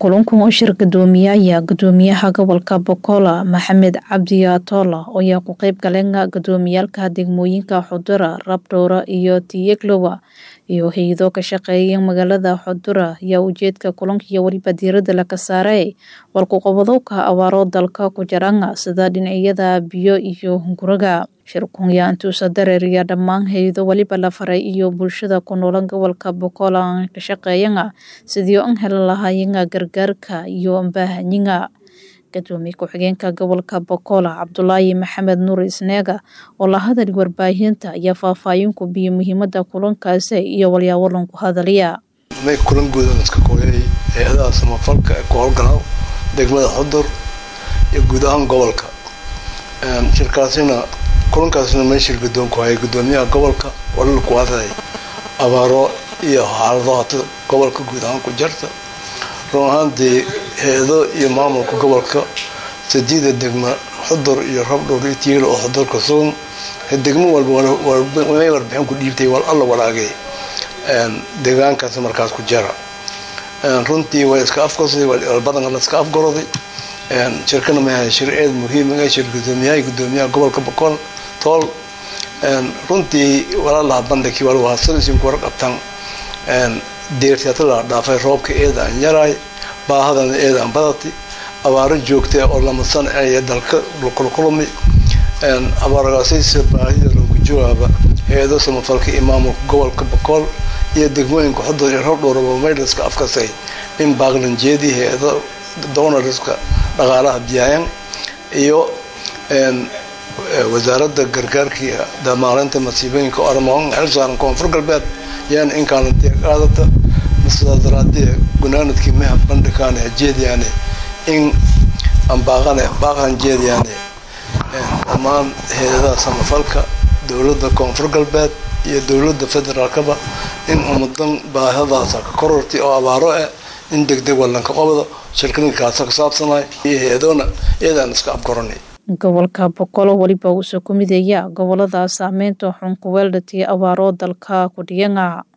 kulankan oo shir gudoomiyaya gudoomiyaha gobolka bokola maxamed cabdi atoola ayaa ku qeyb galeen gudoomiyaalka degmooyinka xudura rabdhowra iyo tiyeglowa iyo hay-ado ka shaqeeya magaalada xudura ayaa ujeedka kulanka iyo weliba diirada laga saaray walkuqobadowka abaaro dalka ku jaranga sida dhinacyada biyo iyo guraga shirkun yaa intuusa dareeriya dhammaan hay-ado weliba la faray iyo bulshada ku noolan gobolka bokola ka shaqeeyanga sidii an heli lahaayanga gargaarka iyo ambaahanyiga gadoomiye ku-xigeenka gobolka bokola cabdulaahi maxamed nuur isneega oo la hadal warbaahinta ayaa faahfaahin ku biyo muhiimada kulankaasi iyo walyaawalan ku hadalaya may kulan guudan iska kooyay hay-adaha samafalka ee ku howlgala degmada xudur iyo guud ahaan gobolka shirkaasina kulankaasina meeshir gudoonku hayay gudoomiyaha gobolka walal ku hadlay abaaro iyo xaalado hata gobolka guud ahaan ku jarta run ahaantii hay-ado iyo maamulka gobolka sadiida degma xudur iyo rabdhowr iyo tiilo oo xudurka sugan degmo walba may warbixin ku dhiibtay wal alla walaagay deegaankaas markaas ku jara runtii way iska afgosaday badanka la iska afgoroday shirkana mayahay shir eed muhiima shir gudoomiyaha gudoomiyaha gobolka boqol tool runtii walaalaha bandhigii wal wahasadisinku warqabtan deertiyata la dhaafay roobka eeda aan yaraay baahadana eeda aan badati abaaro joogta oo lamasan ay dalka kulkulmi abaaragaasaysa baahida lagu jawaaba hay-ado samafalka iyo maamulka gobolka boqol iyo degmooyinka xudur iyo rabdhowraba maylaska afkasay in baaqlanjeedii hay-ado donarska dhaqaalaha biyaayan iyo wasaaradda gargaarkii damaalinta masiibooyinka ormoon xilsaaran koonfur galbeed yaan inkaalantiya qaadata masadaraadii gunaanadkii meha bandhikaane jeediyaane in ambaaqane baaqan jeediyaane dhammaan hay-adaha samafalka dowladda koonfur galbeed iyo dowladda federaalkaba in ummadan baahadaasa ka korortay oo abaaro ah in degdeg wallanka qobdo shirkaninkaasa ka saabsanay iyo hay-adoona iyadaan iska afgoranay gobolka boqolo weliba uusoo ku midaya gobolada saameynta xun ku weeldhatay abaaro dalka ku dhiyanga